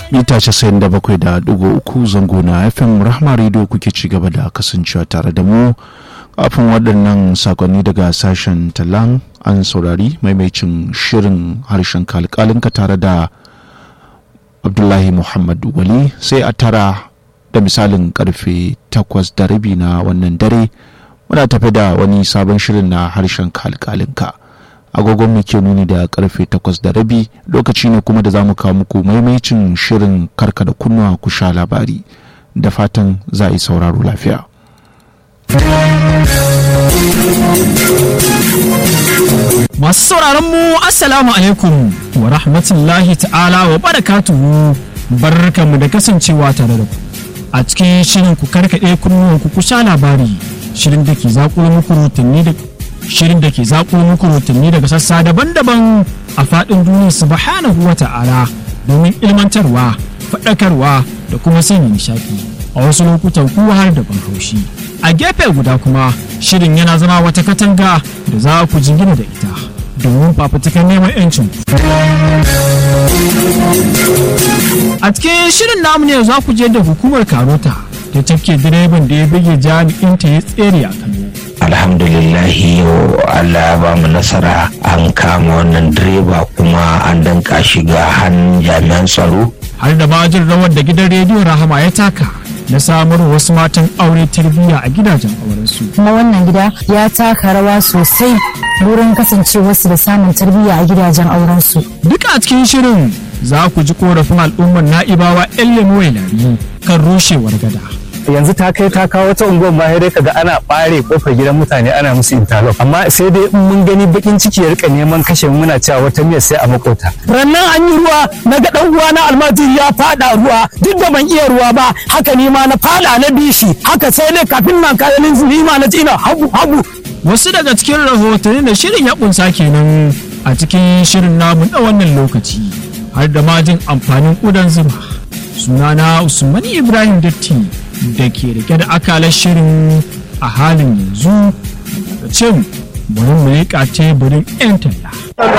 mita 97.3 zango na fm rahma radio kuke ci gaba da kasancewa tare da mu kafin waɗannan sakonni daga sashen talan an saurari maimacin shirin harshen kalkalinka tare da abdullahi muhammad wali sai a tara da misalin karfe takwas da rabi na wannan dare muna tafi da wani sabon shirin na harshen kalkalinka agogon mu ke nuni da karfe takwas da rabi lokaci ne kuma da za mu kawo muku maimacin shirin karka da kunnuwa ku sha labari da fatan za a yi sauraro lafiya Masu sauraron mu Assalamu alaikum wa rahmatullahi ta'ala wa barakatuhu barkanmu da kasancewa tare da ku a cikin shirin ku karkaɗe kunnuwan ku sha labari shirin da ke zaƙulo muku rotanni da shirin da ke zaƙulo muku rotanni daga sassa daban-daban a faɗin duniya subhanahu wa ta'ala domin ilmantarwa faɗakarwa da kuma sanya nishaɗi a wasu lokutan kuwa har da ban haushi a gefe guda kuma shirin yana zama wata katanga da za ku jingina da ita domin fafutukar neman 'yancin a cikin shirin namu ne za ku je da hukumar karota ta tafke direban da ya bige jami'in ta ya tsere a kano alhamdulillahi yau allah ba mu nasara an kama wannan direba kuma an danka shiga hannun jami'an tsaro har da ma jin rawar da gidan rediyon rahama ya taka na samar wasu matan aure tarbiyya a gidajen aurensu. kuma wannan gida ya taka rawa sosai wurin kasancewarsu da samun tarbiyya a gidajen aurensu. Duka a cikin shirin za ku ji korafin al'ummar na'ibawa 'yan lemuwai lari kan rushewar gada. yanzu ta kai ta kawo ta unguwar ma sai dai kaga ana bare kofar gidan mutane ana musu interlock amma sai dai in mun gani bakin ciki ya rika neman kashe muna cewa wata miyar sai a makota rannan an yi ruwa na ga dan uwa na almajiri ya fada ruwa duk da ban iya ruwa ba haka ni ma na fada na bishi haka sai ne kafin nan kayan ni ma na ina hagu hagu Wasu daga cikin rahotanni da shirin ya kunsa kenan a cikin shirin namu na wannan lokaci har da majin amfanin ƙudan zuma. Sunana Usman Ibrahim Datti da ke rike da akalar shirin a halin yanzu daga cin bari mu leƙa teburin 'yan talla.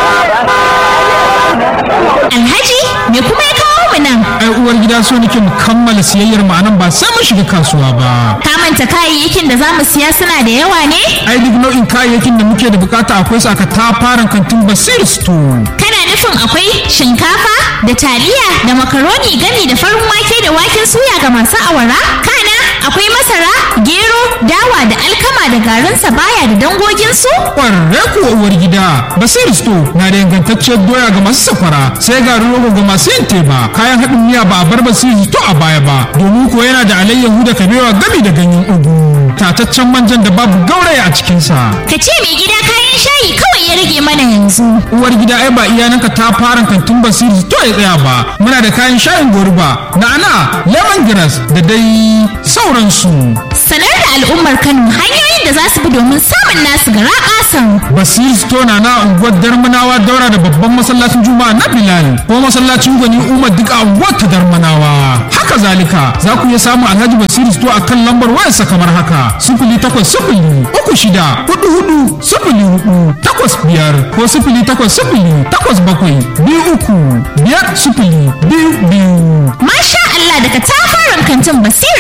Alhaji me kuma ya kawo mu nan? ai uwar gida so nake mu kammala siyayyar mu anan ba sai mun shiga kasuwa ba Ka manta kayayyakin da za mu siya suna da yawa ne? ai duk nau'in kayayyakin da muke da bukata akwai su aka tafaran kantin basir store Kana nufin akwai shinkafa da taliya da makaroni gami da farin wake da waken suya ga masu awara? Kana akwai masara, gero, dawa da alkama da garin sabaya da dangoginsu? kwararre kuwa uwar gida basir store na da ingantacciyar doya ga masu safara sai garin rogo ga masu yin teba kayan haɗin miya ba a bar basir store a baya ba domin kuwa yana da alayyahu da kabewa gami da ganyen ugu tataccen manjan da babu gauraya a cikinsa Ka ce mai gida kayan shayi kawai ya rage mana yanzu. uwar gida ai ba iyananka ta fara kantin basiri to ya tsaya ba muna da kayan shayin goruba na'ana lemongrass da dai sauransu Sanar da al'ummar Kano hanyoyin da za su bi domin samun nasu gara ƙasan. basiri store na na unguwar darmanawa daura da babban masallacin juma'a na bilal ko masallacin gwani umar duk a unguwar ta darmanawa haka zalika za ku iya samun alhaji basiri store a kan lambar wayarsa kamar haka sifili takwas sifili uku shida hudu hudu sifili hudu takwas biyar ko sifili takwas sifili takwas bakwai biyu uku biyar sifili biyu biyu Masha Allah daga tafaran kantin Basir